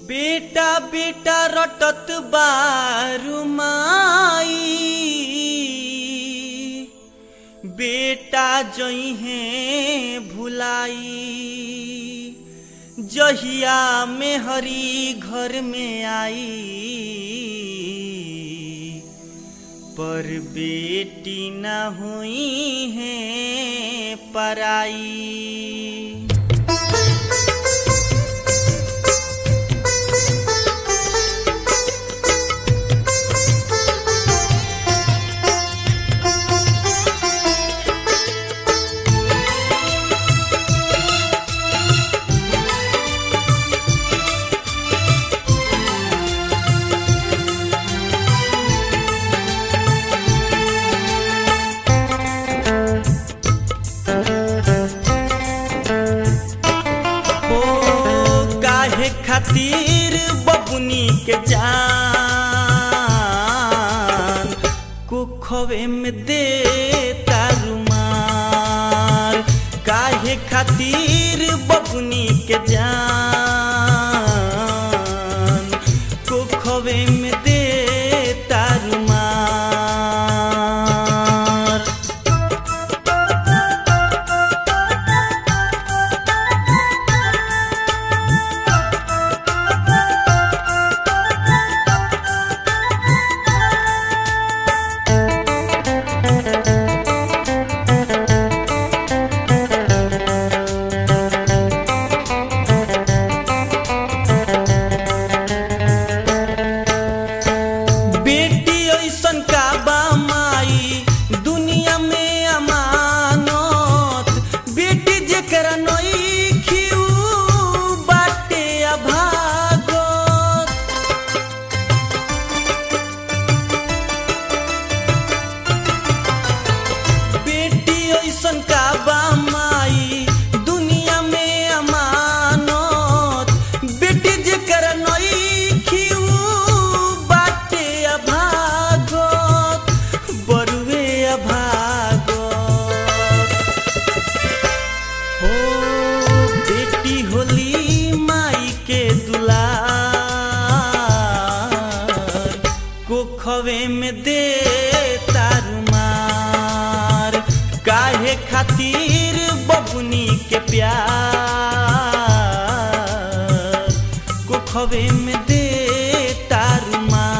बेटा बेटा रटत बारू माई बेटा जइहे भुलाई जहिया में हरी घर में आई पर बेटी न हुई है पराई हो काहे खातिर बबुनी के जान कुखवे में दे तारुमार काहे खातिर बबुनी के जान कुखवे में दे तारुमार बेटी ऐसन का बा माई दुनिया में अमानत बेटी जेकरा नई खिऊ बाटे अभागत बेटी ऐसन का बा माई दुनिया में अमानत बेटी जेकर नई खिऊ बाटे अभागत बरुए अभागत हो बेटी होली माई के दुलार कोखवे में दे तारुमार काहे खातिर बबुनी के प्यार कोखवे में दे तारुमार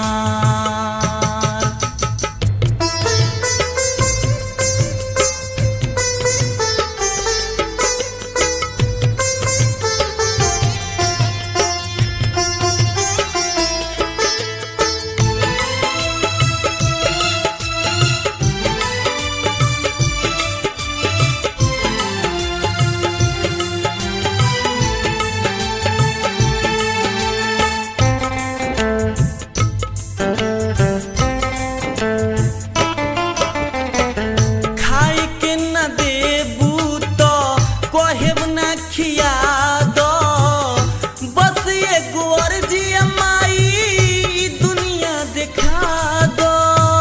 खाए के न देबू तो कहेब न खिया दो बस एगो अर्जी माई ई दुनिया देखा दो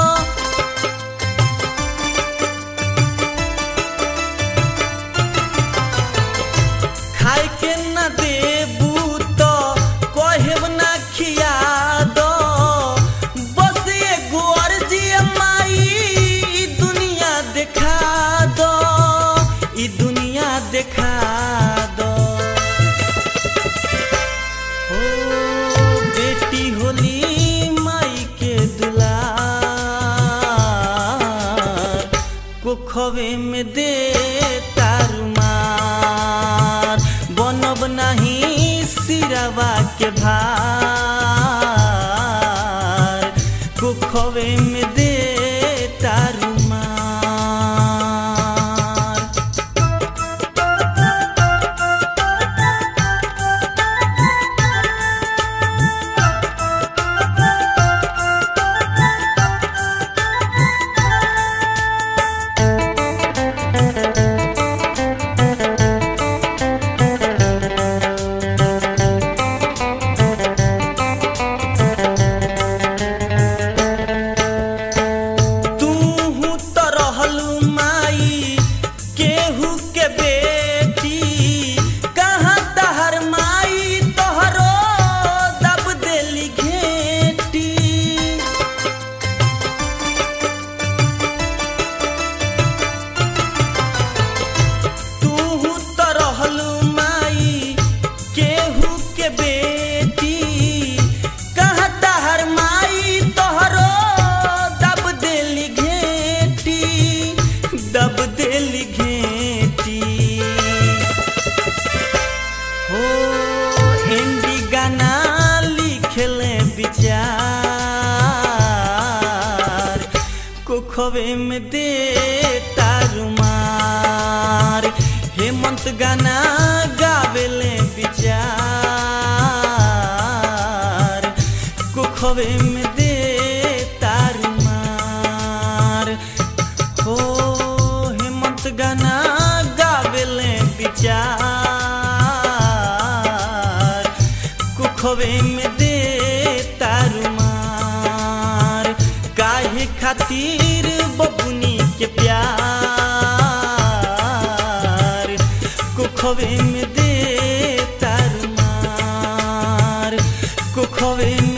खाए के न देबू तो कहेब न खिया दो बस एगो अर्जी माई ई दुनिया देखा दो ई दुनिया देखा दो हो बेटी होली माई के दुलार कुखवे में दे तारुमार बनब नहीं सिरवा के भार कुखवे में दे तारुमार इंडी गाना लिखले विचार कुखवे में दे तारुमार हेमंत गाना गावेले विचार कुखवे में दे तारुमार हो हेमंत गाना गावेले विचार कुखवे में दे तारुमार काहे खातिर बबुनी के प्यार कुखवे में दे तारुमार कुखवे में